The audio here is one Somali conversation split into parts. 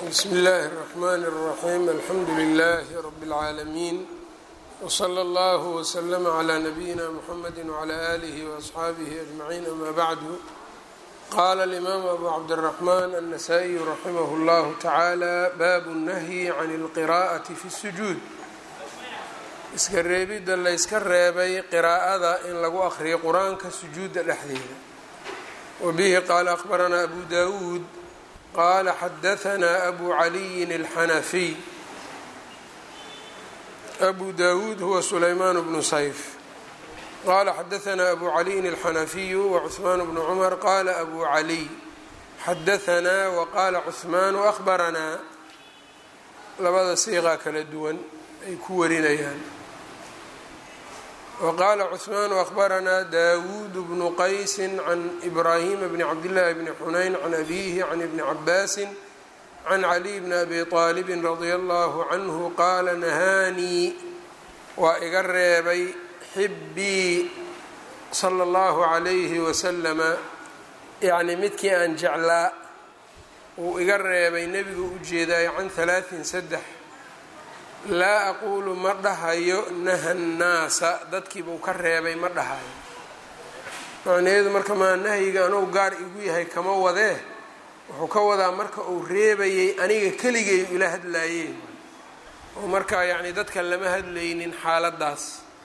bsmi اllahi الرحmn الرaxيm alxamdu لlh rb العaalمين وslى اllه وslm عlى نbyina mحamedi وعlى آlih وأصxaabih أجمعين ama bعd qala الإmam abu cabdالرحmn النsائي raximh اllah taعalى bab الnahyi عn الqراءaة fi الsجuud iska reebidda layska reebay qiraa'ada in lagu aqriyo qur-aanka sujuudda dhexdeeda wabihi qaala akhbaranaa abu dawuud qaala xadahanaa abu caliyin alxanafiy abu dawuud huwa sulaymaan bnu sayf qaala xadahanaa abu caliyin alxanafiyu wacuhmaan bnu cumar qaala abu caliy xadahanaa waqaala cuhmaanu ahbaranaa labada siiqaa kala duwan ay ku warinayaan wqaala cثmaan أخbaranaa dawuud bnu qaysi can ibrahima bni cabdillaahi bni xunayn can abihi can ibni cabaasi can caliy bni abi طaalibi radia allahu canhu qaala nahaanii waa iga reebay xibii salى اllahu عalayhi waslama yacni midkii aan jeclaa uu iga reebay nebigu u jeedaayo can halaaثin saddex laa aquulu ma dhahayo naha nnaasa dadkiibuu ka reebay ma dhahayo macnaheedu marka maa nahyiga anugu gaar igu yahay kama wadee wuxuu ka wadaa marka uu reebayay aniga keligay ila hadlaayeen oo markaa yacni dadka lama hadlaynin xaaladdaas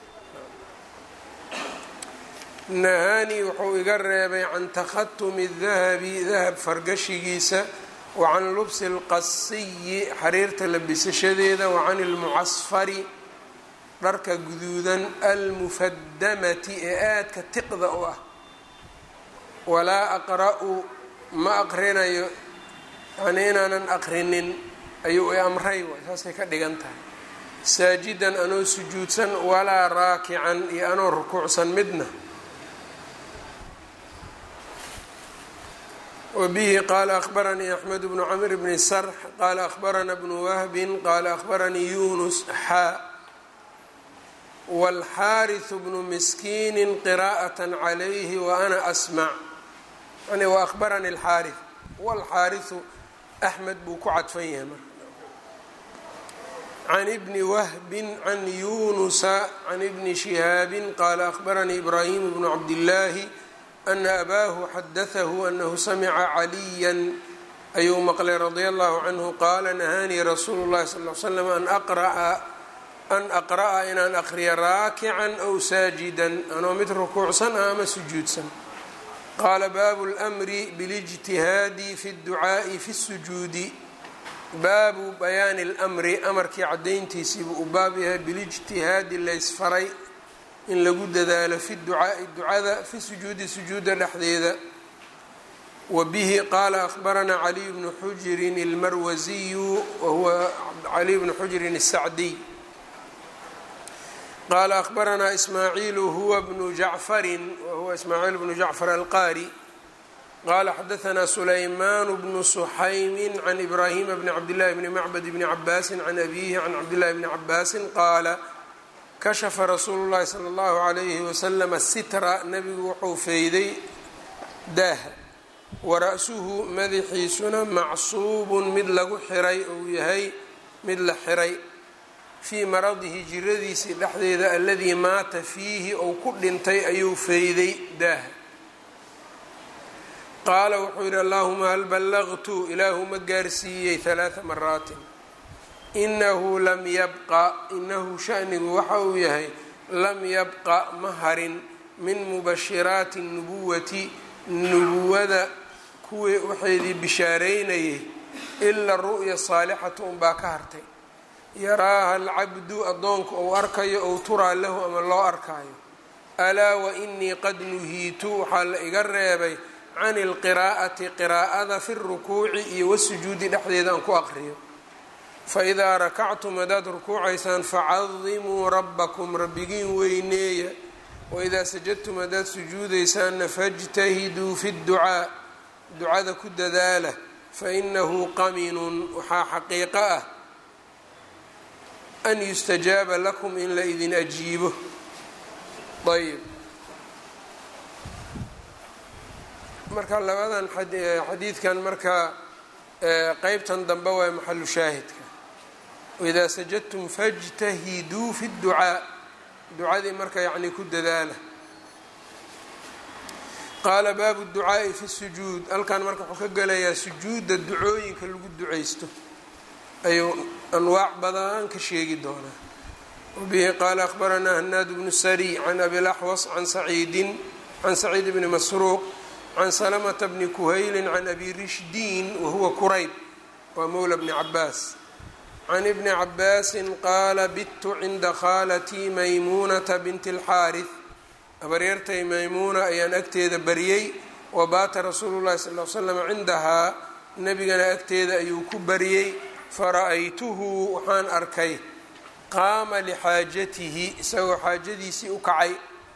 nahaanii wuxuu iga reebay can takhatumi dahabi dahab fargashigiisa wacan lubsi alqasiyi xariirta labisashadeeda wacan ilmucasfari dharka guduudan almufadamati ee aadka tiqda u ah walaa aqra-u ma aqrinayo yani inaanan aqrinin ayuu i amray waay saasay ka dhigan tahay saajidan anoo sujuudsan walaa raakican iyo anoo rukuucsan midna wbihi qaala akhbaranii axmed bnu camr bni sarx qaala akhbarana bnu wahbin qaala akhbaranii yunus xaa wاlxaariثu bnu miskiini qiraءaة عalayhi waana asmac yani waahbarani اlxaariث wاlxaariثu axmed buu ku cadfan yahay marka can ibni wahbin can yunusa can ibni shihaabi qaala akhbaranii ibrahim bnu cabdillaahi ana abaahu xadatahu anahu samica caliyan ayuu maqlay radia allahu canhu qaala nahaanii rasuulu llahi sal l slam an aqra'a inaan aqriya raakican aw saajidan anoo mid rukuucsan ah ama sujuudsan qaala baabu lmri bilijtihaadi fi dducaa'i fi sujuudi baabu bayaani lmri amarkii cadayntiisiibuu u baab yahay bilijtihaadi laysfaray in lagu dadaalo fi ducaai ducada fi sujuudi sujuuda dhexdeeda wa bihi qaala akhbaranaa caliy bnu xujirin اlmarwasiyu wahuwa caliy bnu xujirin الsacdiy qaala akhbaranaa ismaaciilu huwa bnu jacfarin wahuwa ismaaciil bnu jacfar alqaari qaala xadaanaa sulaymaan bnu suxaymi can ibraahima bni cabdillahi bni macbad bni cabaasi can abihi can cabdillahi bni cabaasi qaala kashafa rasuulu llahi sala allahu calayhi wasalama sitra nebigu wuxuu feyday daaha wara-suhu madaxiisuna macsuubun mid lagu xiray ou yahay mid la xiray fii maradihi jiradiisii dhexdeeda aladii maata fiihi ou ku dhintay ayuu feyday daaha qaala wuxuu yidhi allahuma hal ballaqtu ilaahu ma gaarsiiyey halaaa maraatin inahu lam yabqa inahu shanigu waxa uu yahay lam yabqa ma harin min mubashiraati nubuwati nubuwada kuwii waxaydii bishaareynayay ila ru'ya saalixatu unbaa ka hartay yaraaha alcabdu addoonka ou arkayo ou turaa lahu ama loo arkaayo alaa wa inii qad nuhiitu waxaa la iga reebay can ilqiraa'ati qiraa'ada fi rukuuci iyo wasujuudi dhexdeeda aan ku aqriyo faidaa rakactum haddaad rukuucaysaan facadimuu rabbakum rabbigiin weyneeya waidaa sajadtum haddaad sujuudaysaanna fajtahiduu fi dducaa ducada ku dadaala fainahu qaminun waxaa xaqiiqo ah an yustajaaba lakum in la idin ajiibo ayb marka labadan xadiidkan marka qeybtan dambe waa maxalu shaahidka waidaa sajadtum fajtahiduu fi dducaa ducadii marka yacni ku dadaala qaala baabu ducaa'i fi sujuud halkan marka wuxuu ka gelayaa sujuudda ducooyinka lagu ducaysto ayuu anwaac badan ka sheegi doonaa wabihi qaala akhbaranaa hanaad bnu sari can abilaxwas can saciidin can saciid bni masruuq can salamata bni kuhaylin can abi rishdiin wahuwa kurayb waa mowla bni cabaas can ibni cabaasin qaala bittu cinda khaalatii maymuunata binti اlxaarih habaryartay maymuuna ayaan agteeda baryey wa baata rasuulu llahi sal l slam cindahaa nebigana agteeda ayuu ku baryey fara-aytuhu waxaan arkay qaama lixaajatihi isagoo xaajadiisii u kacay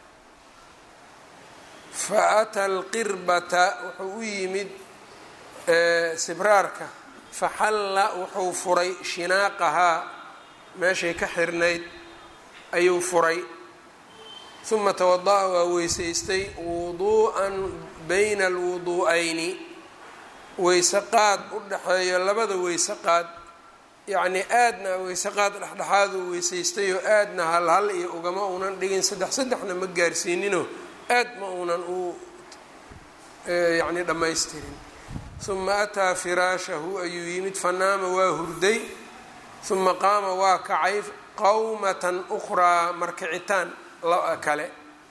fa ata alqirbata wuxuu u yimid sibraarka faxalla wuxuu furay shinaaqahaa meeshay ka xirnayd ayuu furay uma tawada'a waa weysaystay wuduu'an bayna alwuduu'ayni weyse qaad u dhexeeyo labada weyse qaad yacnii aadna weyse qaad dhexdhexaad uu weysaystay oo aadna halhal iyo ugama uunan dhigin saddex saddexna ma gaarsiininoo aad ma uunan u yacni dhammaystirin uma ataa firaashahu ayuu yimid fanaama waa hurday uma qaama waa kacay qawmatan ukhraa markicitaan kale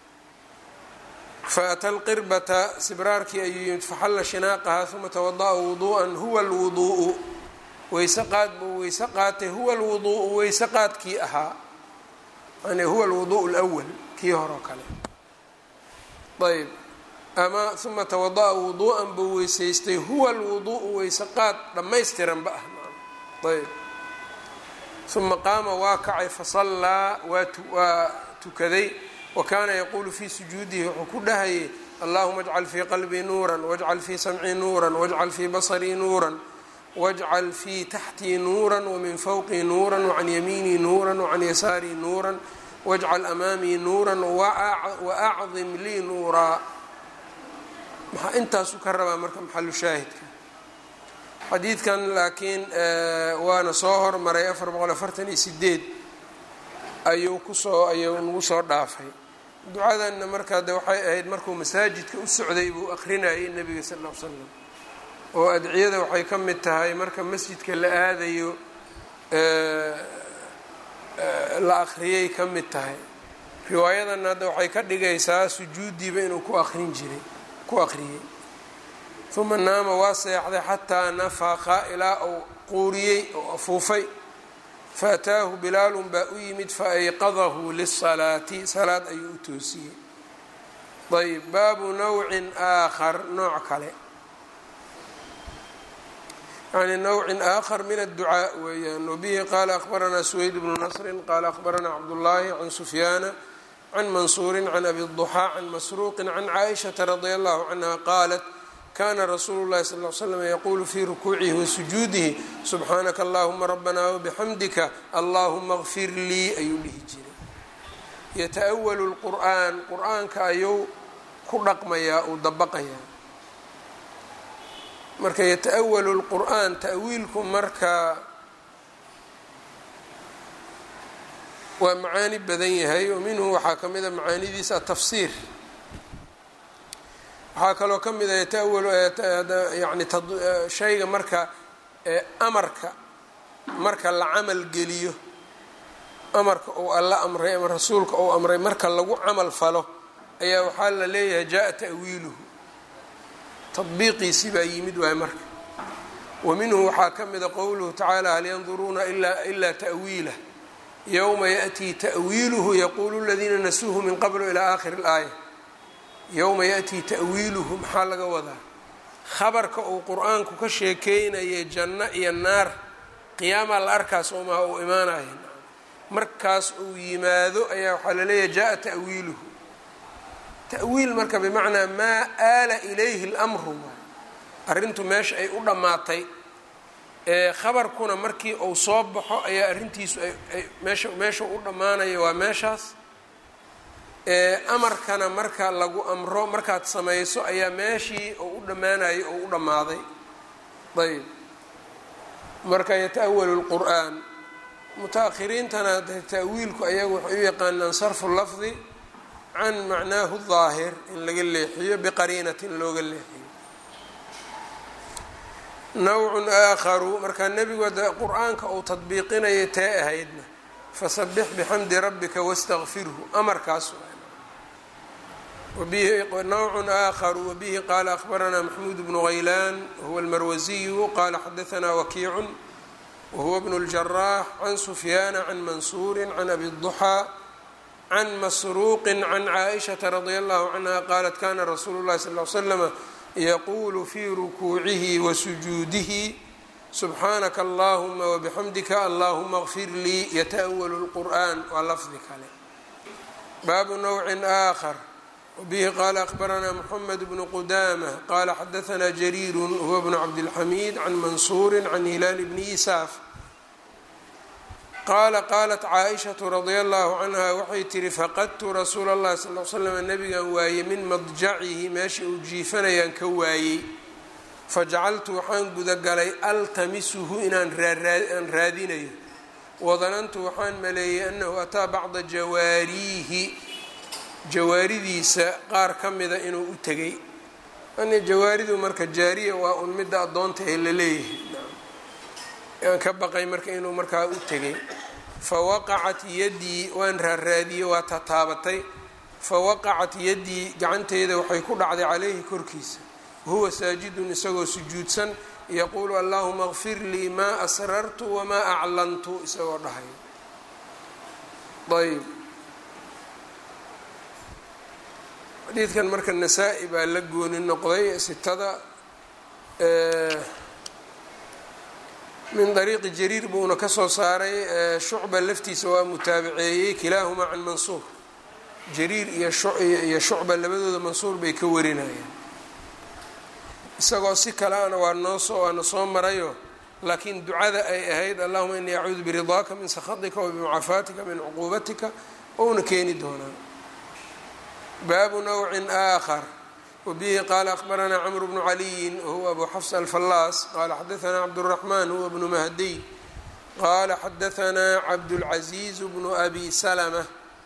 faata alqirbata sibraarkii ayuu yimid faxalla shinaaqahaa uma tawada'a wuduu'an huwa alwuduu'u weyse qaad buu weyse qaatay huwa alwuduu'u weyse qaadkii ahaa yani huwa alwuduu'u lwal kii horeo kale ayb ama uma tawada'a wuduu'an buu weysaystay huwa alwuduu'u weyse qaad dhammaystiranba ah ayb uma qaama waa kacay fasallaa waa tukaday wa kaana yaquulu fii sujuudihi wuxuu ku dhahayay allahuma ajcal fii qalbii nuuran wajcal fii samcii nuuran wajcal fii basarii nuuran wajcal fii taxtii nuuran wamin fowqii nuuran wacan yamiinii nuuran wacan yasaarii nuuran wajcal amaamii nuuran waacdim lii nuuraa maxaa intaasu ka rabaa marka maxalu shaahidka xadiidkan laakiin waana soo hormaray afar boqol afartan iyo sideed ayuu kusoo ayuu nagu soo dhaafay ducadanna markaa de waxay ahayd markuu masaajidka u socday buu akrinayay nebiga sal ll ly slam oo adciyada waxay ka mid tahay marka masjidka la aadayo la akhriyay ka mid tahay riwaayadanna hadda waxay ka dhigaysaa sujuuddiiba inuu ku akrin jiray ku akhriyey uma naama waa seexday xataa nafaqa ilaa uu quuriyey oo afuufay faataahu bilaalun baa u yimid faayqadahu lisalaati salaad ayuu u toosiyey ayb baabu nawcin aakhar nooc kale yani nawcin aakhar min adducaa weeyaan wabihi qaala akhbaranaa suweyd bnu nasrin qaala akhbaranaa cabdullaahi can sufyaana can mansuurin can abi duxaa can masruuqin can caaishata radia allahu canha qaalat kana rasuulu llahi sal l slam yaquulu fii rukuucihi wa sujuudihi subxaanaka allahuma rabbana wabixamdika allahuma kfir lii ayuu dhihi jiray yata-walu lqur'aan qur-aanka ayuu ku dhaqmayaa uu dabaqayaa marka yata-walu lqur'aan ta'wiilku marka waa macaani badan yahay oo minhu waxaa ka mid a macaanidiisa atafsiir waxaa kaloo ka mid a yataawal yani shayga marka amarka marka la camal geliyo amarka uu alla amray ama rasuulka uu amray marka lagu camal falo ayaa waxaa la leeyahay jaa ta'wiiluhu tadbiiqiisii baa yimid waay marka wa minhu waxaa ka mida qowluhu tacaala hal yanduruuna ilaa ta'wiilah yowma yaأtii ta'wiiluhu yaquulu ladiina nasuuhu min qablu ilaa aakhiri اlaaya yowma yaأtii ta'wiiluhu maxaa laga wadaa khabarka uu qur-aanku ka sheekeynaya janno iyo naar qiyaamaa la arkaa soomaha uu imaanaya markaas uu yimaado ayaa waxaa laleeyahay jaa ta'wiiluhu ta'wiil marka bimacnaa maa aala ilayhi اlmru arrintu meesha ay u dhammaatay khabarkuna markii uu soo baxo ayaa arrintiisu ay meesha meesha u dhammaanaya waa meeshaas amarkana marka lagu amro markaad samayso ayaa meeshii oo u dhammaanayay oo u dhammaaday ayb marka yata-walu lqur'aan muta-akhiriintana ta'wiilku ayagu waxay u yaqaanaan sarfu lafdi can macnaahu daahir in laga leexiyo biqariinatin looga leexiyo nawcun aakharu markaa nebigu ada qur-aanka uu tadbiiqinaya tee ahaydna fasabix bixamdi rabbika wastakfirhu amarkaas nawcun aakharu wabihi qaala akhbaranaa maxmuud bnu haylaan wahuwa almarwasiyu qaala xadaanaa wakiicun wahuwa bnu اljaraax can sufyaana can mansuuri can abi الضuxaa can masruuqi can caaishaةa radi allahu canha qaalat kana rasuulu اllahi sal ly slama yaqulu fii rukuucihi wa sujuudihi subxaanaka allahuma wabixamdika allahuma kfir lii yataأwalu اlqur'an waa lafdi kale baabu nawcin aakhar wbihi qaala akhbaranaa mxamed bnu qudama qaala xadaanaa jariiru huwa bnu cabdilxamiid can mansuuri can hilaal bni isaaf qaala qaalat caaishatu radia allahu canha waxay tihi faqadtu rasuula اllahi sal l slam nabigan waayey min madjacihi meesha uu jiifanayaan ka waayey fajacaltu waxaan gudagalay altamisuhu inaan aan raadinayo wadanantu waxaan maleeyey anahu ataa bacda jawaariihi jawaaridiisa qaar ka mida inuu u tegay ani jawaaridu marka jaariya waa un midda addoonta ee la leeyahay aan ka baqay marka inuu markaa u tegay fa waqacat yaddii waan raaraadiyey waa tataabatay fa waqacat yaddii gacanteyda waxay ku dhacday caleyhi korkiisa wahuwa saajidun isagoo sujuudsan yaquulu allahuma kfir lii maa asrartu wamaa aclantu isagoo dhahay ayb xadiidkan marka nasaa-i baa la gooni noqday sitada min dariiqi jariir buuna kasoo saaray shucba laftiisa waa mutaabaceeyey kilaahumaa can mansuur jariir iyo shucba labadooda mansuur bay ka warinayaan isagoo si kaleana waa noosoo waana soo marayo laakiin ducada ay ahayd allahuma inii acuudu biridaaka min sakhatika wa bimucafaatika min cuquubatika ouna keeni doonaa baabu nawcin aakhar wabihi qaala akhbaranaa camru bnu caliyin wahuwa abu xafs alfallaas qaala xadaanaa cabduraxmaan huwa bnu mahdiy qaala xadaanaa cabdulcaziiz bnu abi salama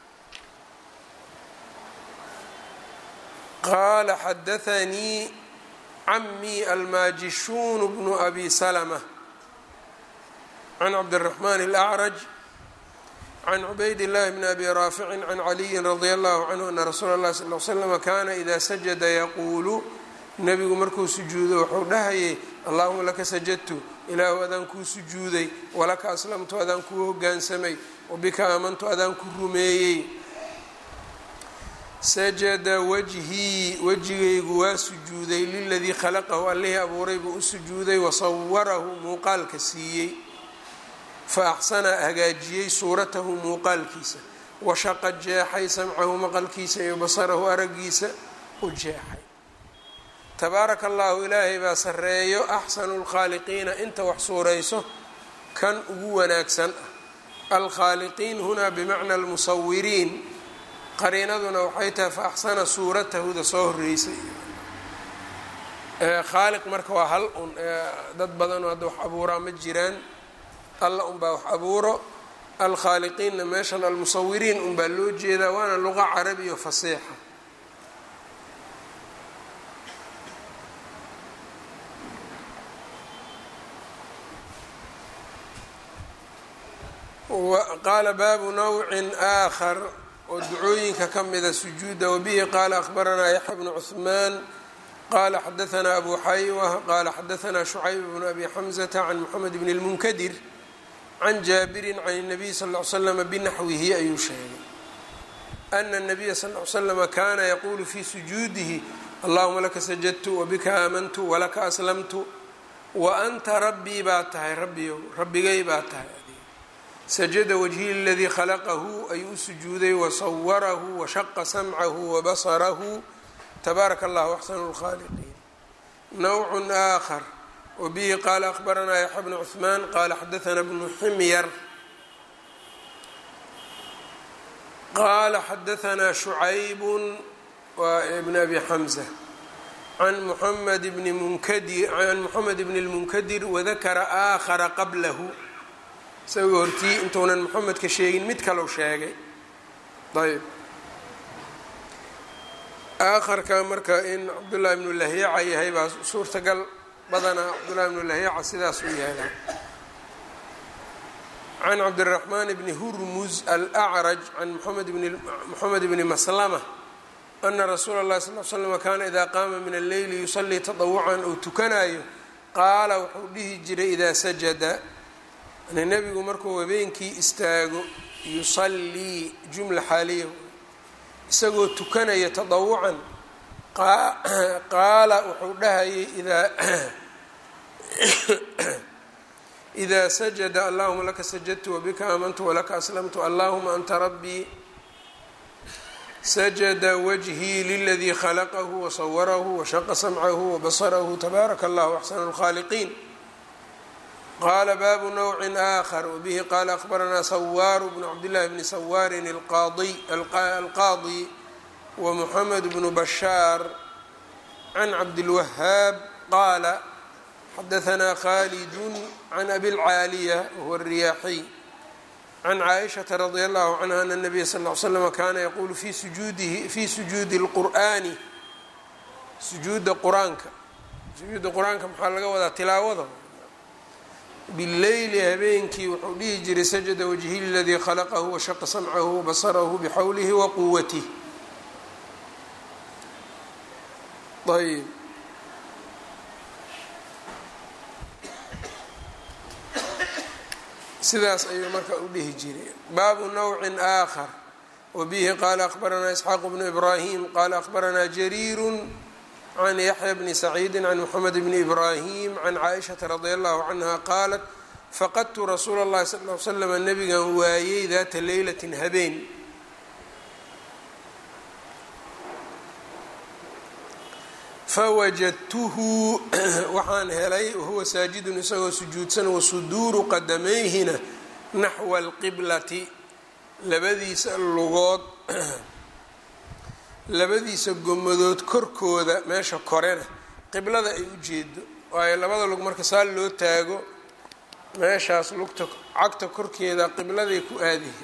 qaala xadaanii camii almaajishuun bnu abi salama can cabdiraxmaan alacraj can cubayd llahi bni abi raaficin can caliyin radia allahu canhu ana rasuula اllahi sal l slama kaana ida sajada yaquulu nebigu markuu sujuudo wuxuu dhahayay allahuma laka sajadtu ilaahu adaan kuu sujuuday walaka aslamtu adaan kuu hogaansamay wabika aamantu adaan ku rumeeyey sajada wajhii wejigaygu waa sujuuday liladii khalaqahu allihii abuuray buu u sujuuday wasawarahu muuqaalka siiyey fa axsana hagaajiyey suuratahu muuqaalkiisa washaqa jeexay samcahu maqalkiisa iyo basarahu araggiisa u jeexay tabaaraka allahu ilaahay baa sarreeyo axsanu lkhaaliqiina inta wax suurayso kan ugu wanaagsan ah alkhaaliqiin hunaa bimacna almusawiriin qariinaduna waxay tahay fa axsana suuratahuda soo horreysay khaaliq marka waa hal un dad badanoo hadda wax abuuraa ma jiraan alla unbaa wax abuuro alkhaaliqiinna meeshan almusawiriin unbaa loo jeedaa waana luqa carabiyo fasiixa qaala baabu nawcin aakhar oo ducooyinka ka mida sujuuda wabihi qaala akhbaranaa yaxya bnu cuhmaan qala xadaanaa abu xaywa qaala xadaanaa shucayb bnu abi xamzata can moxamed bn اlmunkadir can jaabirin can الnabiy sal ll slama binaxwihi ayuu sheegay ana الnabiya sal l slama kaana yaquulu fii sujuudihi allahuma laka sajadtu wabika aamantu walaka aslamtu wa anta rabbii baa tahay rabbiyow rabbigay baa tahay sajada wajhi ladii khalaqahu ayuu u sujuuday wasawarahu washaqa samcahu wabasarahu tabaaraka allahu axsanu lkhaaliqiin nawcun aakhar wabihi qaala akhbaranaa yaxya bnu cuhmaan qaala xadaanaa bnu ximyar qaala xadaanaa shucaybun waa ibn abi xamza can muxamed bni munkadir can moxamed bni lmunkadir wadakara aakhara qablahu isagoo hortii intuunan moxamedka sheegin mid kalau sheegay ayb aakharka marka in cabdullahi bnu lahyaca yahay baa suurtagal badanaa cabdullahi bnu lahyaca sidaas u yahay can cabdiraxmaan bni hurmuz alacraj can moxamed bni maslama ana rasuula اllahi sal l slm kaana idaa qaama min alleyli yusallii taطawucan ou tukanayo qaala wuxuu dhihi jiray idaa sajada yani nebigu markuu habeenkii istaago yusallii jumla xaaliya isagoo tukanaya taطawucan qaala wuxuu dhahayay idaa إda sajada allahuma laka sajadtu wbika aamantu walaka aslamtu allahuma anta rabbii sajada wajhii liladii khalaqahu wasawarahu washaqa samcahu wabasarahu tabaaraka allahu axsanu اlkhaaliqiin qala baabu nawci aakhar wbihi qala akhbaranaa sawaaru bnu cabdillahi bni sawaarin alqaadi wamuxamed bnu bashaar can cabdilwahaab qaala xadaanaa khalidu can abi lcaaliya wahuwa alriyaaxiy can caaishata radi allahu canha ana nabiya sal l slm kaana yaquulu fi sujuudihi fii sujuudi اlqur'aani sujuuda qur-aanka sujuuda qur-aanka maxaa laga wadaa tilaawada bileyli habeenkii wuxuu dhihi jiray sajada wajhi ladii khalaqahu washaqa samcahu wabasarahu bixawlihi waquwatih ayb sidaas ayuu marka u dhihi jiray baabu nawcin aakhar wabihi qaala akhbaranaa isxaaq bnu ibraahim qaala akhbaranaa jariiru can yaxya bni saciidi can moxamed bni ibraahim can caaishata radi allahu canha qaalat faqadtu rasuula اllahi sal l slam nabigan waayey daata leylatin habeen fawajadtuhu waxaan helay wahuwa saajidun isagoo sujuudsan wasuduuru qadamayhina naxwa alqiblati labadiisa lugood labadiisa gomadood korkooda meesha korena qiblada ay u jeedo waayo labada lug marka saa loo taago meeshaas lugta cagta korkeeda qibladay ku aadahay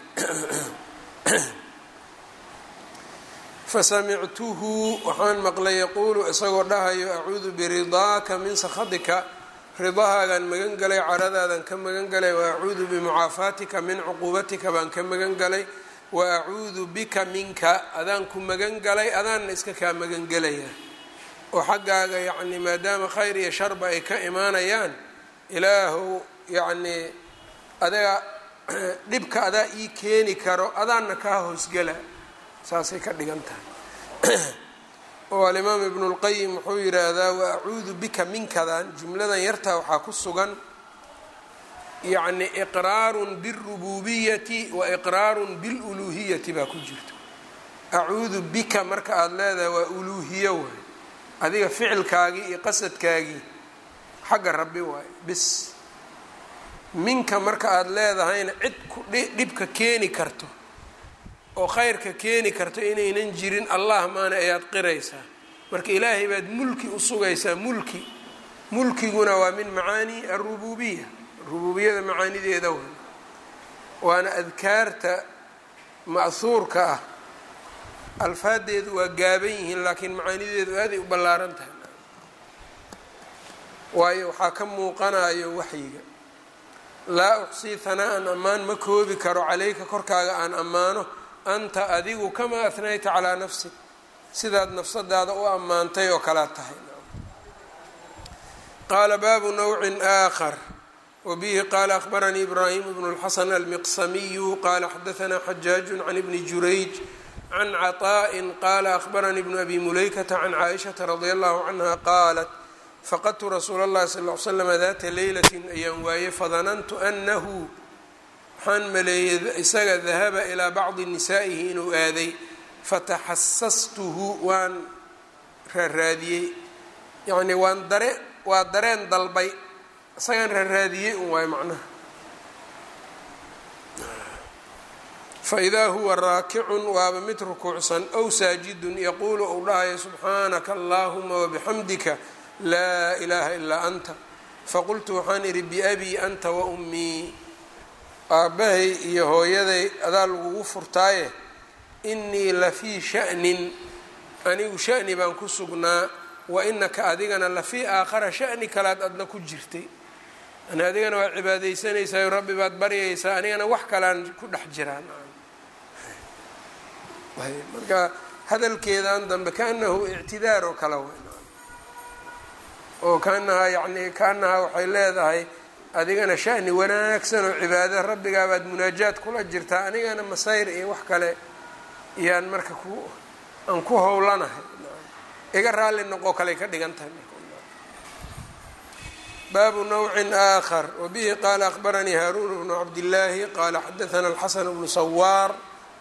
fasamictuhu waxaan maqlay yaquulu isagoo dhahayo acuudu biridaaka min sakhatika ridahaagaan magan galay caradaadan ka magan galay wa acuudu bimucaafaatika min cuquubatika baan ka magan galay wa acuudu bika minka adaan ku magan galay adaanna iska kaa magan gelayaa oo xaggaaga yacni maadaama khayr iyo sharba ay ka imaanayaan ilaahow yacnii adaga dhibka adaa ii keeni karo adaanna kaa hoosgala saasay ka dhigan tahay oo alimaam ibnu اlqayim wuxuu yidhaahdaa wa acuudu bika minkadan jumladan yartaa waxaa ku sugan yacni iqraarun biاlrububiyati wa iqraarun biاluluuhiyati baa ku jirta acuudu bika marka aada leedahay waa uluuhiyo waay adiga ficilkaagii iyo qasadkaagii xagga rabbi waaye bis minka marka aada leedahayna cid ku dhibka keeni karto oo khayrka keeni karto inaynan jirin allah maana ayaad qiraysaa marka ilaahay baad mulki u sugaysaa mulki mulkiguna waa min macaani alrububiya rububiyada macaanideeda wa waana adkaarta ma'huurka ah alfaadeedu waa gaaban yihiin laakiin macaanideedu aaday u ballaaran tahay waayo waxaa ka muuqanayo waxyiga laa uxsii hanaa-an ammaan ma koobi karo calayka korkaaga aan ammaano anta adigu kamaa ahnayta calaa nafsik sidaad nafsadaada u ammaantay oo kalaad tahay qaala baabu nawcin aakhar wabihi qaala akhbaranii ibraahim bnu اlxasan almiqsamiyu qaala xadaanaa xajaaju can ibni jurayj can caطaءi qaala akhbaranii bnu abi mulaykata can caaishaةa radi allahu canha qaalat faqadtu rasuula اllahi sal l slm data leylati ayaan waaye fadanantu anahu waxaan maleeyey isaga dahaba ilaa bacdi nisaa'ihi inuu aaday fataxasastuhu waan raaraadiyey yacnii waan dare waa dareen dalbay isagaan raaraadiyey un waayo macnaha faidaa huwa raakicun waaba mid rukuucsan ow saajidun yaquulu uu dhahayo subxaanaka allaahuma wabixamdika laa ilaaha ilaa anta faqultu waxaan idhi biabii anta wa ummii aabbahay iyo hooyaday adaa lagugu furtaaye innii lafii sha'nin anigu sha'ni baan ku sugnaa wa inaka adigana lafii aakhara sha'ni kalaad adna ku jirtay yani adigana waad cibaadaysanaysaa rabbi baad baryaysaa anigana wax kalaan ku dhex jiraan marka hadalkeedan dambe kaanahu ictidaar oo kale w oo kaanahaa yani kaanahaa waxay leedahay adigana shani wanaagsan oo cibaada rabbigaabaad munaajaad kula jirtaa anigana masayr iyo wax kale yaan marka ku aan ku howlanahay iga raalli noqo kaley ka dhigan tahay baabu nawcin aakhar wabihi qaala akhbaranii haaruun bnu cabdillaahi qaala xadaana alxasan bnu sawaar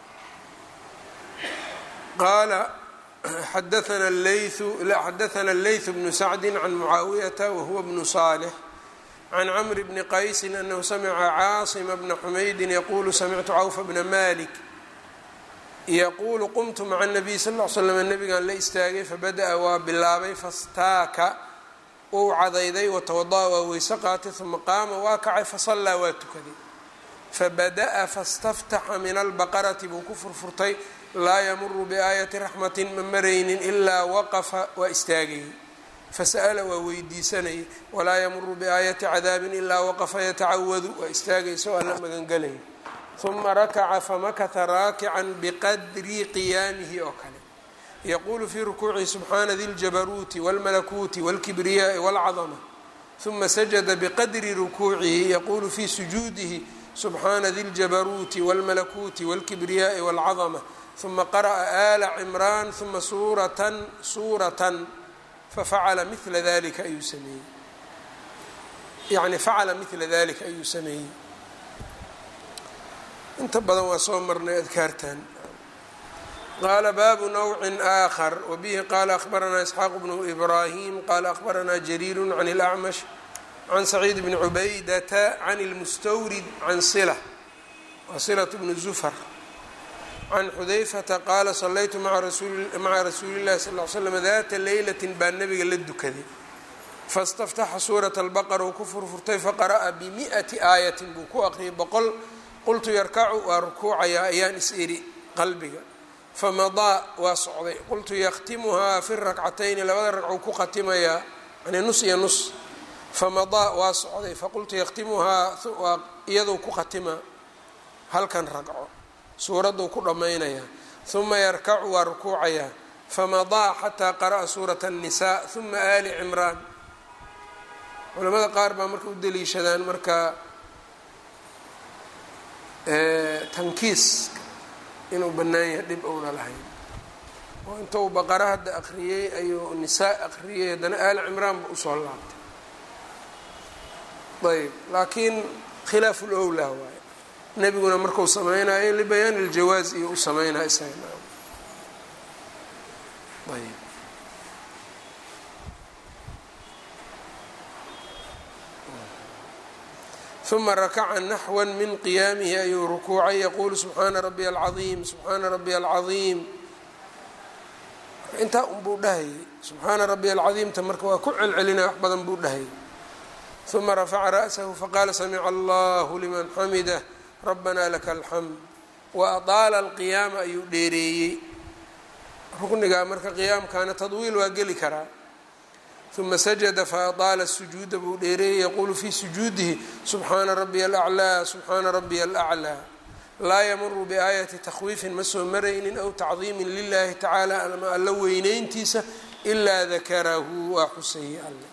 qaala xadaana leytu xadaana leytu bnu sacdi can mucaawiyata wahuwa bnu saalix can camr bni qaysin anahu samica caasima bna xumaydin yaquulu samictu cawfa bna malik yaquulu qumtu maca nabiy sal l slam nabigaan la istaagay fabada-a waa bilaabay fastaaka wuu cadayday watawada-a waa weyse qaatay uma qaama waa kacay fasallaa waa tukaday fabada-a fastaftaxa min albaqarati buu ku furfurtay laa yamuru biaayati raxmatin ma maraynin ilaa waqafa waa istaagayay fasa'ala waa weydiisanayay walaa yamuru biaayati cadaabin ilaa waqafa yatacawadu waa istaagaysa oo alla magangelaya uma rakaca famakata raakican biqadri qiyaamihi oo kale yaquulu fii rukuucihi subxaana di ljabaruuti wاlmalakuuti wاlkibriyaai wاlcadama uma sajada biqadri rukuucihi yaquulu fii sujuudihi subxaana di ljabaruuti wاlmalakuuti wاlkibriyaai wاlcadama uma qara'a ala cimraan uma suuratan suuratan fafacala mila dalika ayuu sameeyey yani facala mila dalika ayuu sameeyey inta badan waa soo marnay adkaartan qaala baabu nawcin aakhar wabihi qaala akhbaranaa isxaaq bnu ibraahim qaala akhbaranaa jariiru can اlacmash can saciid bni cubaydata can اlmustawrid can sila wa silat bnu zufar can xudayfata qaala salaytu maca rasuuli llahi sal l slam daata leylatin baa nabiga la dukaday fastaftaxa suurata albaqara uu ku furfurtay faqara'a bimi'ati aayatin buu ku aqriyay boqol qultu yarkacu waa rukuucayaa ayaan is iri qalbiga famadaa waa socday qultu yakhtimuhaa fi rakcatayni labada ragcou ku khatimayaa yani nus iyo nus famadaa waa socday faqultu yakhtimuhaa waa iyadou ku khatimaa halkan ragco suuradduu ku dhammaynayaa uma yarkacu waa rukuucayaa famadaa xataa qara'a suurata annisaa uma aali cimraan culamada qaar baa marka u daliishadaan marka tankiiska inuu bannaan yahay dhib ouna lahayn oo intuu baqara hadda akhriyey ayuu nisaa akhriyey haddana aali cimraan ba usoo laabtay ayb laakiin khilaafu lowlaa waaye nebiguna marku samaynayo libayaani iljawaaz iyo u sameynaya isaga ayb uma rakaca naxwa min qiyaamihi ayuu rukuucay yaquulu subxaana rabiya alcaiim subxaana rabiya alcaiim intaa unbuu dhahayay subxaana rabiya alcadiimta marka waa ku celcelinaya wax badan buu dhahayay uma rafaca ra'sahu faqaala samica allahu liman xamidah rabbana laka alxamd wa adaala alqiyaama ayuu dheereeyey ruknigaa marka qiyaamkaana tadwiil waa geli karaa uma sajada faadaala sujuuda buu dheereeyey yaquulu fii sujuudihi subxaana rabiya alaclaa subxaana rabiya alaclaa laa yamuru biaayati takhwiifin ma soo maraynin aw tacdiimin lilahi tacaala ama alla weyneyntiisa ilaa dakarahu waa xuseeyey alle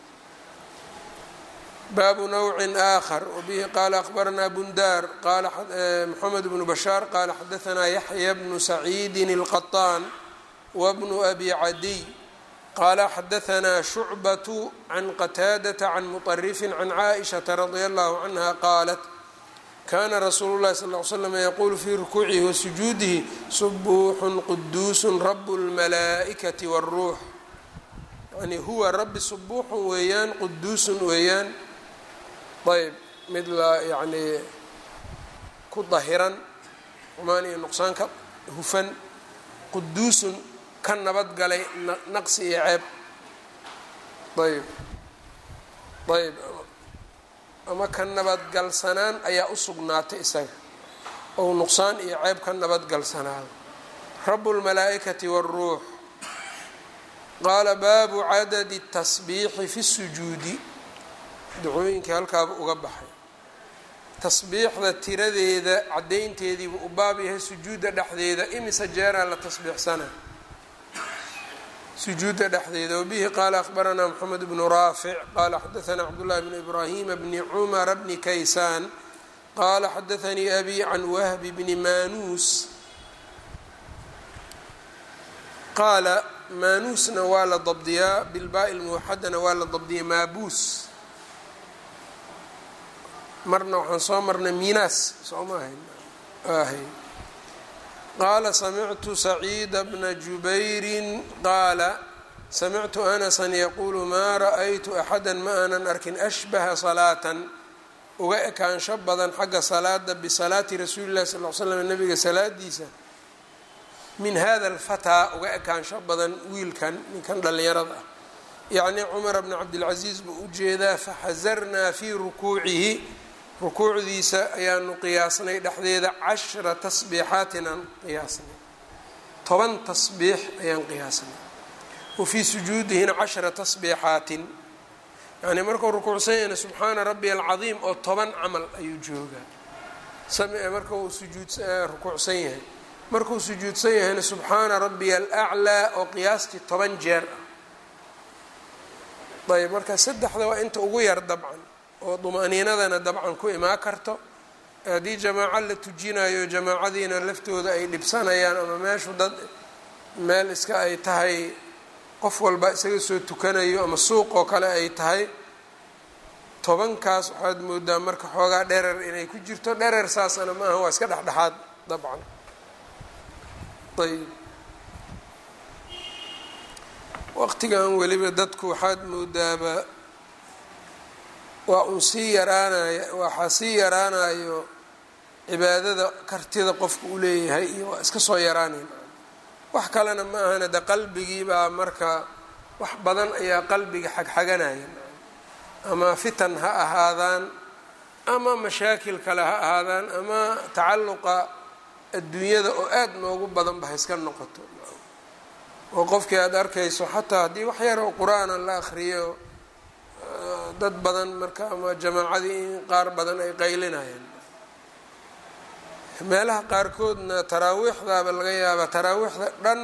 baabu nawcin aakhar wabihi qaala akhbaranaa bundaar qaala moxamed bnu bashaar qaala xadaanaa yaxya bnu saciidin اlqaطaan wabnu abi cadiy qaala xadaanaa shucbatu can qataadata can muطarifin can caaishaةa radia allahu canha qaalat kana rasuulu llahi sal l slam yaquulu fii rukuucihi wa sujuudihi subuuxun quduusun rabu اlmalaa'ikati wاlruux yani huwa rabbi subuuxun weeyaan quduusun weeyaan ayb mid la yacnii ku dahiran xumaan iyo nuqsaan ka hufan quduusun ka nabadgalay naqsi iyo ceeb ayb ayb ama ka nabadgalsanaan ayaa u sugnaatay isaga ou nuqsaan iyo ceeb ka nabadgalsanaado rabu lmalaa'ikati wاlruux qaala baabu cadadi tasbiixi fi sujuudi dacooyinkii halkaaba uga baxay tasbiixda tiradeeda caddaynteediibu u baab yahay sujuudda dhexdeeda imisa jeeraa la tasbiixsana sujuudda dhexdeeda wabihi qaala akhbaranaa moxamed bnu raafic qaala xadaanaa cabdullahi bnu ibraahima bni cumara bni kaysaan qaala xadaanii abi can wahbi bni maanuus qaala maanuusna waa la dabdiyaa bilbaa'i lmuwaxadana waa la dabdiya maabuus marna waxaan soo marnay miinaas soo ma ahayn ahay qaala samictu saciida bna jubayrin qaala samictu anasan yaquulu maa ra'aytu axada ma aanan arkin ashbaha salaatan uga ekaansho badan xagga salaada bisalaati rasuuli llahi sal l slam nabiga salaadiisa min hada alfataa uga ekaansho badan wiilkan ninkan dhallinyarada ah yacni cumar bna cabdilcasiis buu u jeedaa faxasarnaa fii rukuucihi rukuucdiisa ayaanu qiyaasnay dhexdeeda cashra tasbiixaatin aan qiyaasnay toban tasbiix ayaan qiyaasnay wa fii sujuudihina cashra tasbiixaatin yacni markuu rukuucsan yahayna subxaana rabbiya alcadiim oo toban camal ayuu joogaa marka uu sujuud rukuucsan yahay markuu sujuudsan yahayna subxaana rabbiya alaclaa oo qiyaastii toban jeer ah ayb marka saddexda waa inta ugu yar dabcan oo dumaniinadana dabcan ku imaan karto haddii jamaaco la tujinayo jamaacadiina laftooda ay dhibsanayaan ama meeshu dad meel iska ay tahay qof walba isaga soo tukanayo ama suuq oo kale ay tahay tobankaas waxaad moodaa marka xoogaa dherer inay ku jirto dherer saasana ma aha waa iska dhexdhexaad dabcan ayb waqtigan weliba dadku waxaad moodaaba waa uun sii yaraanaya waxaa sii yaraanayo cibaadada kartida qofka u leeyahay iyo waa iska soo yaraanayn wax kalena ma ahana de qalbigiibaa marka wax badan ayaa qalbiga xagxaganaya ama fitan ha ahaadaan ama mashaakil kale ha ahaadaan ama tacalluqa adduunyada oo aada noogu badanba ha iska noqoto oo qofkii aada arkayso xataa haddii wax yar oo qur-aana la akriyo dad badan marka ama jamaacadii in qaar badan ay qaylinayaan meelaha qaarkoodna taraawiixdaaba laga yaabaa taraawiixda dhan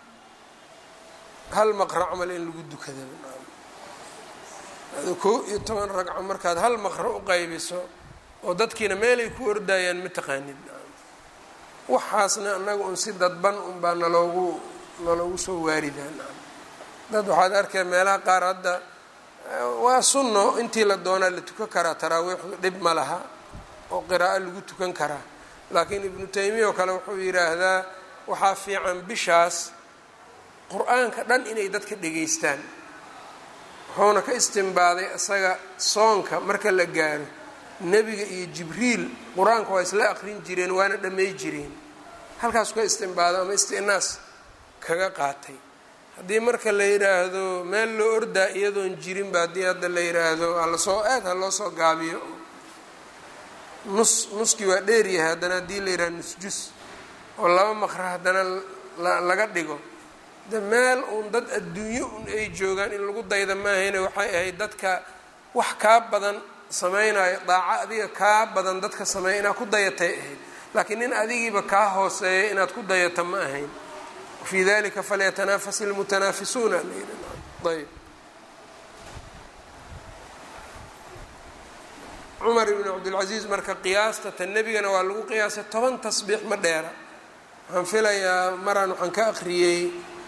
hal maqra camal in lagu dukada kow iyo toban ragco markaad hal maqra u qaybiso oo dadkiina meelay ku ordayaan ma taqaanid waxaasna annaga un si dadban unbaa naloogu naloogu soo waaridaa dad waxaad arkay meelaha qaar hadda waa sunno intii la doonaa la tukan karaa taraawiixdu dhib ma laha oo qiraa'o lagu tukan karaa laakiin ibnu taymiya oo kale wuxuu yidhaahdaa waxaa fiican bishaas qur-aanka dhan inay dadka dhegaystaan wuxuuna ka istimbaaday isaga soonka marka la gaaro nebiga iyo jibriil qur-aanka waa isla aqrin jireen waana dhamay jireen halkaasuu ka istimbaado ama istinaas kaga qaatay haddii marka la yidhaahdo meel loo ordaa iyadoon jirinba haddii hadda la yidhaahdo halasoo aad ha loo soo gaabiyo nus nuskii waa dheeryahay haddana haddii la yidhahdo nus jus oo laba maqra haddana laga dhigo de meel uun dad adduunyo un ay joogaan in lagu dayda maahayne waxay ahayd dadka wax kaa badan samaynayo daaco adiga kaa badan dadka sameeya inaad ku dayatay ahayd laakiin nin adigiiba kaa hooseeya inaad ku dayata ma ahayn wafii dalika falyatanafas ilmutanaafisuuna ayb cumar ibn cabdilcasiis marka qiyaasta ta nebigana waa lagu qiyaasay toban tasbiix ma dheera waxaan filayaa maraan waxaan ka akhriyey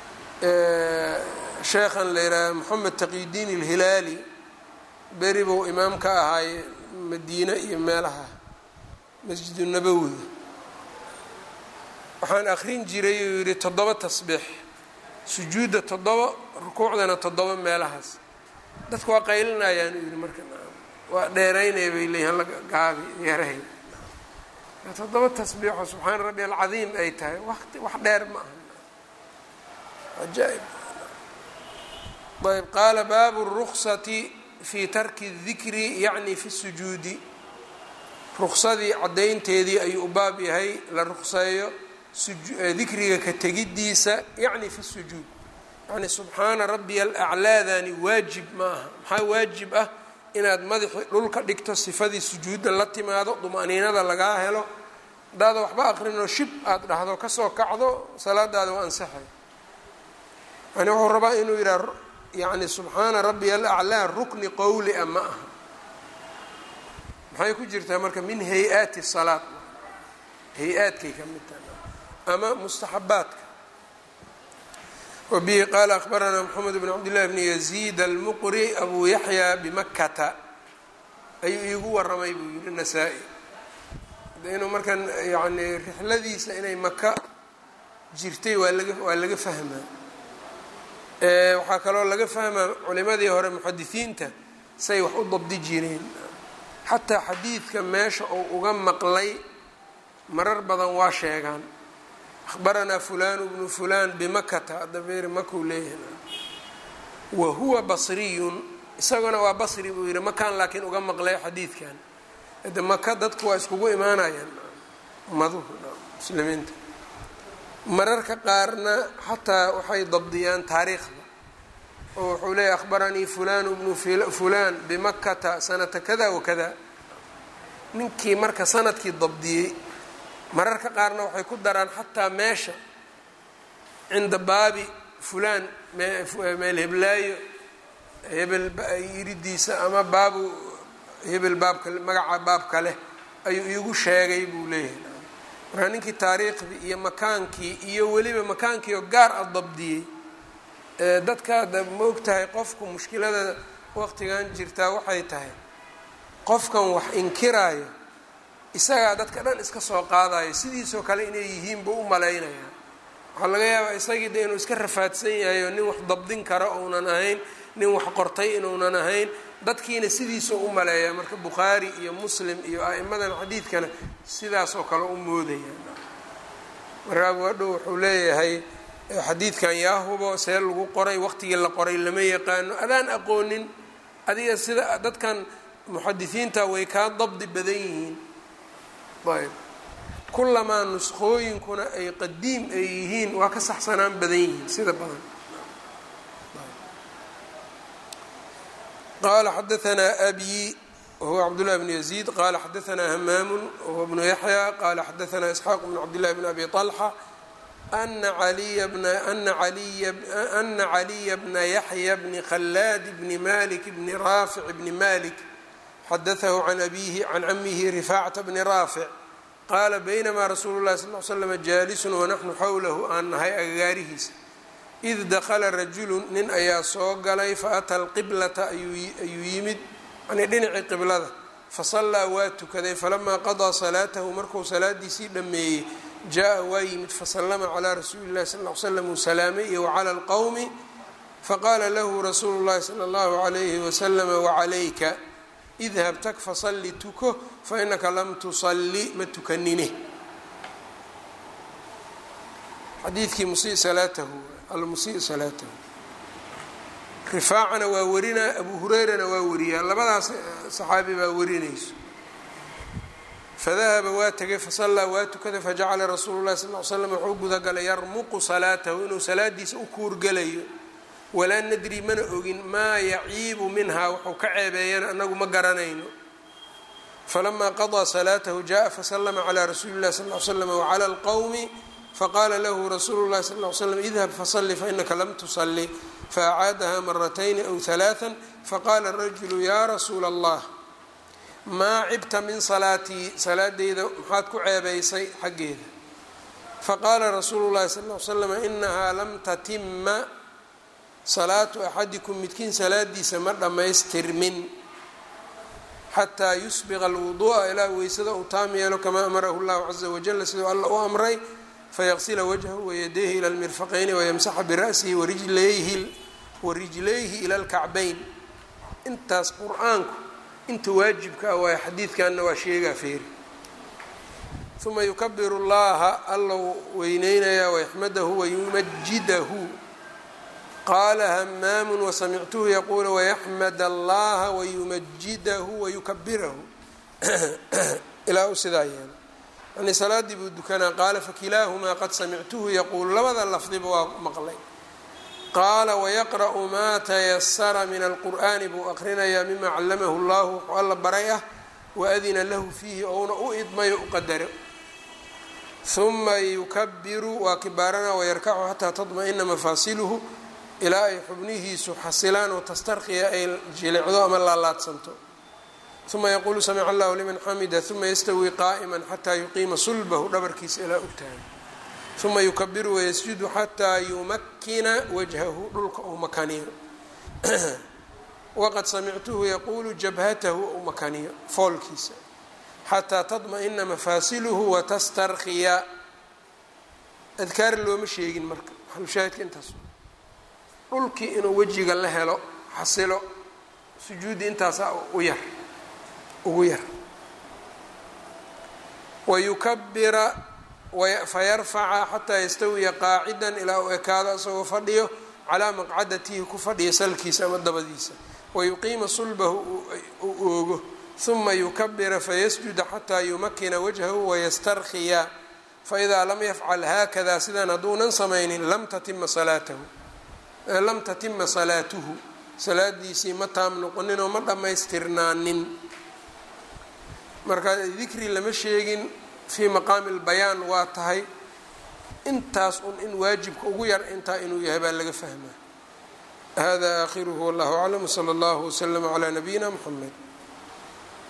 sheekhan la yidhaaha moxamed taqiyudiin ilhilaali beri buu imaam ka ahaay madiine iyo meelaha masjidu nabowiga waxaan akrin jiray uu yidhi toddoba tasbiix sujuudda toddoba rukuucdana toddoba meelahaas dadku waa qaylinayaan uu yidhi marka waa dheeraynaya bay leeyihin la gaabi yarahay toddoba tasbiixo subxaana rabbi alcadiim ay tahay wati wax dheer ma aha ajaa-ib ayb qaala baabu ruksati fi tarki dikri yacni fi sujuudi ruksadii caddaynteedii ayuu u baab yahay la rukseeyo dikriga ka tegiddiisa yacni fi sujuud yacni subxaana rabbiya alaclaadani waajib ma aha maxaa waajib ah inaad madaxi dhulka dhigto sifadii sujuudda la timaado dumaniinada lagaa helo hadaada waxba aqrinoo shib aada dhahdo kasoo kacdo salaadaada waa ansaxay yani wuxuu rabaa inuu yidhaha yani subxaana rabbiya alaclaa rukni qowli a ma aha maxay ku jirtaa marka min hay-aati salaad hay-aadkay ka mid tahay ama mustaxabaadka wabihi qaala akhbaranaa moxamed bn cabdillahi bni yaziid almuqri abu yaxya bimakata ayuu iigu waramay buu yihi nasaa-i inuu markan yani rixladiisa inay maka jirtay waa laga waa laga fahmaa waxaa kaloo laga fahmaa culimadii hore muxadisiinta say wax u dabdi jireen xataa xadiidka meesha uu uga maqlay marar badan waa sheegaan akhbaranaa fulanu bnu fulan bimakata hadda beeri makuu leeyahay wa huwa basriyun isaguna waa basri buu yihi makaan laakiin uga maqlay xadiidkan de maka dadku waa iskugu imaanayaan umaduhu muslimiinta mararka qaarna xataa waxay dabdiyaan taariikhda oo wuxuu leeyahy akhbaranii fulanu bnu fulan bimakata sanata kada wakada ninkii marka sanadkii dabdiyey mararka qaarna waxay ku daraan xataa meesha cinda baabi fulaan meel heblaayo hebel yiridiisa ama baabu hebel baabka magaca baabka leh ayuu iigu sheegay buu leeyahay markaa ninkii taariikhdii iyo makaankii iyo weliba makaankii oo gaar a dabdiyey dadka da ma og tahay qofku mushkilada waqtigan jirtaa waxay tahay qofkan wax inkiraayo isagaa dadka dhan iska soo qaadayo sidiisoo kale inay yihiin buu u malaynaya waxaa laga yaabaa isagii de inuu iska rafaadsan yahay oo nin wax dabdin karo uunan ahayn nin wax qortay inuunan ahayn dadkiina sidiisoo u maleeya marka bukhaari iyo muslim iyo a'imadan xadiidkana sidaasoo kale u moodaya marka abu hadhow wuxuu leeyahay xadiidkan yaa hubo see lagu qoray waqtigii la qoray lama yaqaano adaan aqoonin adiga sida dadkan muxadisiinta way kaa dabdi badan yihiin ayb kulamaa nuskhooyinkuna ay qadiim ay yihiin waa ka saxsanaan badan yihiin sida badan qala xadaanaa abi wahuwa cabdullahi bnu yaziid qala xadaanaa hamaamu wahuwa bnu yaxya qala xadaanaa isxaaq bnu cabdillahi bn abi طalxa ana aliya bna ana aliya ana caliya bna yaxya bni khalaad bni malik bni raafic bni malik xadaثahu can abihi can camihi rifaacata bni raafic qaala baynamaa rasuulu lahi sal l slm jaalisun wanaxnu xowlahu aan nahay agagaarihiisa id dakala rajulu nin ayaa soo galay faata alqiblata ayuu yimid yani dhinacii qiblada fasallaa waa tukaday falamaa qadaa salaatahu markuu salaadiisii dhammeeyey jaa waa yimid fasallama calaa rasuuli llahi sal l slam uu salaamay iyo wacala alqowmi faqaala lahu rasuulu llahi sala allahu alayhi waslama wacalayka idhab tag fasalli tuko fainaka lam tusalli ma tukanine xadiidkii musii salaatahu almusii salaatahu rifaacana waa warinaa abu hurayrana waa wariyaa labadaas saxaabi baa warinayso fadahaba waa tegay fasallaa waa tukaday fajacala rasuulu llahi sal l slam wuxuu gudagalay yarmuqu salaatahu inuu salaadiisa u kuurgalayo walaa nadri mana ogin maa yaciibu minhaa wuxuu ka ceebeeyana anagu ma garanayno falamaa qadaa salaatahu jaءa faslama calى rasuuli اllahi sal l slam wclى اlqowmi faqaala lahu rasuulu اllahi sal l slam idhab fasalli fainaka lam tusalli faacaadaha maratayni aw ثalaaثa faqaala rajulu ya rasuula اllah maa cibta min salaatii salaadeyda maxaad ku ceebaysay xaggeeda faqaala rasuulu llahi sal l slam inahaa lam tatima salaatu axadikum midkiin salaadiisa ma dhammaystirmin xataa yusbiqa alwuduu'a ilaa weysada uu taam yeelo kamaa amarahu llahu caza wajala siduu alla u amray fayaqsila wajhahu wayadayhi ila lmirfaqayni wayamsaxa bira'sihi warijlayhi warijlayhi ila lkacbayn intaas qur-aanku inta waajibka ah waayo xadiidkanna waa sheegaa feeri uma yukabiru llaha allow weyneynayaa wayaxmadahu wayumajidahu qaala hamaamu wasamictuhu yaquulu wayaxmad allaha wayumajidahu wayukabirahu ilaa u sidaa yeela yani salaadii buu dukanaa qaala fakilaahumaa qad samictuhu yaquulu labada lafdiba waa maqlay qaala wayaqra'u maa tayasara min alqur'aani buu aqrinayaa mima callamahu llahu wuxuu alla baray ah waadina lahu fiihi ouna u idmayo u qadaro huma yukabiru waa kibaarana wayarkacu xataa tadma-ina mafaasiluhu ilaa ay xubnihiisu xasilaan oo tastarkiya ay jilicdo ama laalaadsanto uma yaquulu samica allahu liman xamida uma yastawii qaa'ima xataa yuqiima sulbahu dhabarkiisa ilaa ogtahay uma yukabiru wayasjudu xataa yumakina wajhahu dhulka uu makaniyo waqad samictuhu yaquulu jabhatahu ou makaniyo foolkiisa xataa tadma-ina mafaasiluhu watastarkiya adkaar looma sheegin marka xalushaahidka intaas dhulkii inuu wejiga la helo xasilo sujuudi intaasaa u yar ugu yar wayukabira fayarfaca xataa yastawiya qaacidan ilaa uu ekaado isagoo fadhiyo calaa maqcadatihi ku fadhiya salkiisa ama dabadiisa wayuqiima sulbahu uu oogo uma yukabira fayasjuda xataa yumakina wajhahu wayastarkiya faidaa lam yafcal haakada sidaan hadduunan samaynin lam tatima salaatahu lam tatima salaatuhu salaadiisii ma taam noqoninoo ma dhammaystirnaanin marka dikri lama sheegin fii maqaami lbayaan waa tahay intaas un in waajibka ugu yar intaa inuu yahay baa laga fahmaa hada aakhiruhu wallahu aclam wsala allahu waslama calaa nabiyina mxamed